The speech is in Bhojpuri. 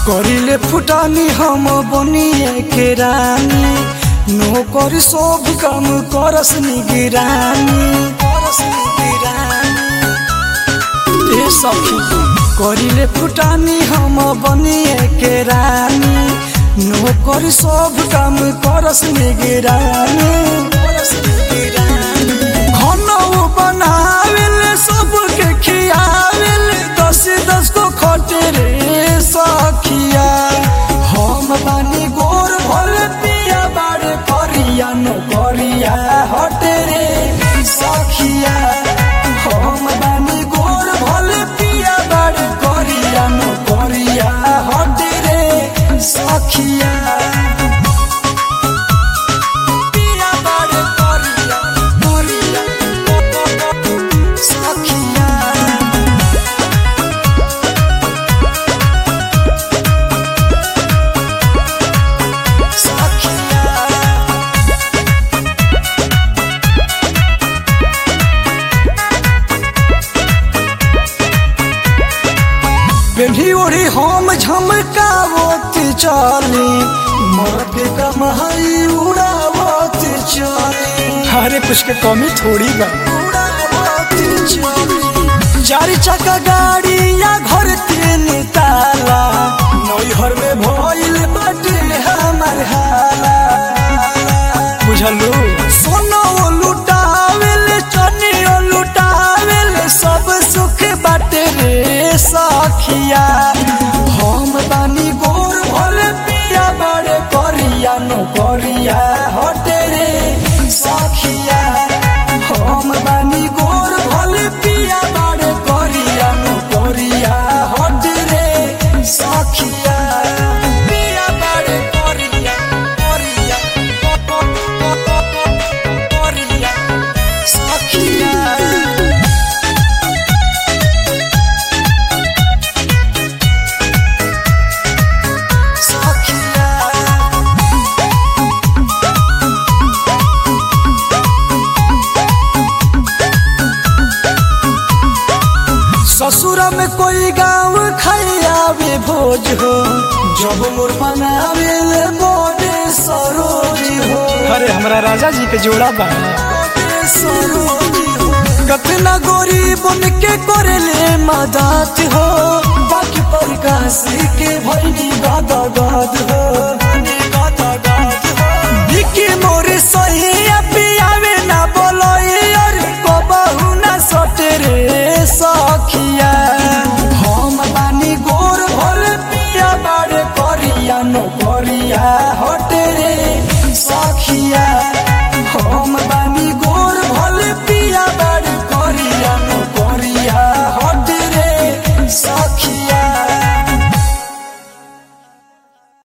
करिले फुटानी हम बनिए के रानी नौकर सब काम करस निगरानी करस निगरानी ए सखी करिले फुटानी हम बनिए के रानी नौकर सब काम करस निगरानी करस निगरानी खाना बनावेल सबके खियावेल दस दस को खटे रे सखिया हम बानी गोर भर पिया बाड़े करिया नो करिया हटे रे सखिया हम बानी गोर भर पिया बाड़े करिया नो करिया हटे रे सखिया पिया बाड़े करिया करिया सखिया सखिया पेढ़ी ओढ़ी हम झमकावत चली मर्द के कमाई उड़ावत चली अरे कुछ के कमी थोड़ी बा उड़ावत चली चार चक्का गाड़ी या घर तीन ताला नैहर में भइल बाटे हमर हाला बुझलू सोनो लुटावेल चनियो लुटावेल सब सुख बाटे रे सखिया हम बानी गोर भल पिया बड़े करिया नो करिया हटे रे सखिया हम बानी गोर भल पिया बड़े करिया नो करिया हटे रे सखिया पिया बड़े करिया करिया करिया सखिया ससुर में कोई गाँव खैयावे भोज हो जब मोर बनावे ले मोरे सरोज हो अरे हमरा राजा जी के जोड़ा बा मोरे सरोज हो कतना गोरी बन के करेले मदद हो बाकी प्रकाश के भैनी गद गद हो